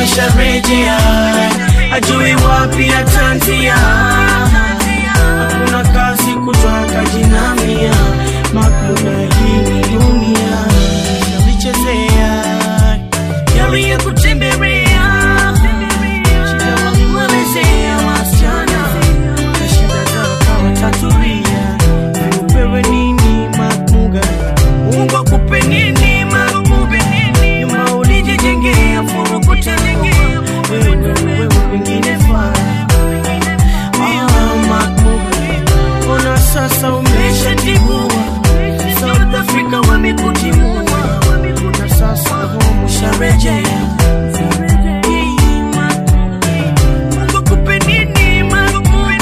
amesharejea, ajui wapi atanzia. Hakuna kazi kutoka jinamia, makuna hii ni dunia nalichezea yaliyokutembelea shida walimwelezea wasichana na shida zao kawatatulia upewe nini makmuga Mungu akupe nini makmuga nyuma ulijijengea furukutelekea wewe wewe wengine faa Ah, makmuga ona sasa umeshatibua South Africa wamekutimua na sasa home usharejea Mungu akupe nini makmuga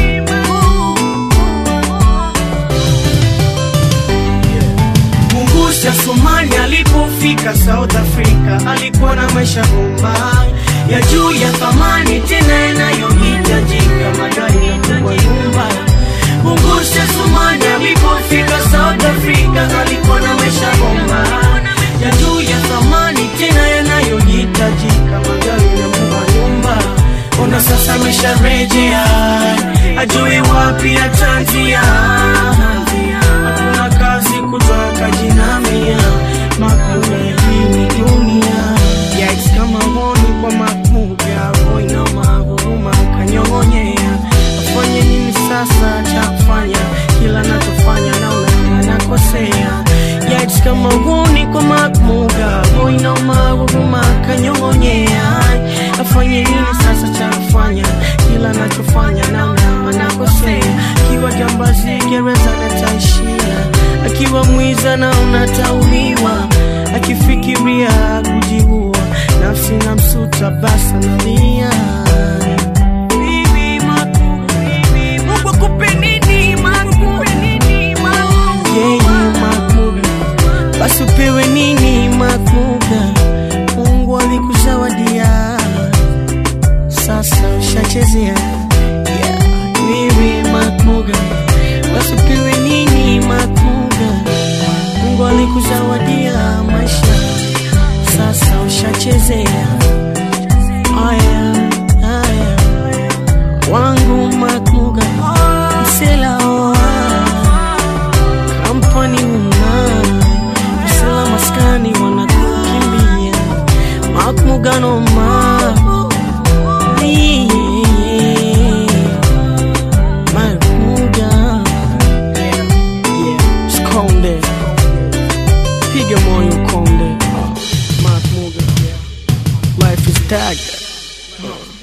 Mungusha Somali alipofika South Africa alikuwa na maisha bomba ya juu ya thamani tena yanayohitajika magari na kubwa nyumba. Mungusha Somali alipofika South Africa alikuwa na maisha bomba ya juu ya thamani tena yanayohitajika magari na kubwa nyumba. Ona sasa amesharejea, ajui wapi atanzia hakuna kazi kutoka jinamia makmuga hii ni dunia yais kama honi kwa makmuga roina mahuruma kanyong'onyea afanye nini sasa cha kufanya kila nachofanya naona nakosea yais kama honi kwa makmuga roina mahuruma kanyong'onyea afanye nini sasa cha kufanya kila nachofanya naona nakosea akiwa jambazi gereza nataishia akiwa mwiza na unatauliwa akifikiria kujiua nafsi na msuta basa nalia Bibi Makuga, Mungu akupe nini Makuga? Yeye Makuga, basi upewe nini Makuga? Mungu alikuzawadia sasa ushachezea yeah. Bibi Makuga, basi upewe nini Makuga? Mungu alikuzawadia maisha, sasa ushachezea. Aya, aya, wangu Makuga, msela oa kampani una msela maskani wanakukimbia Makuga noma Makuga Yeah, Skonde Piga moyo konde Mark Muga Life is tag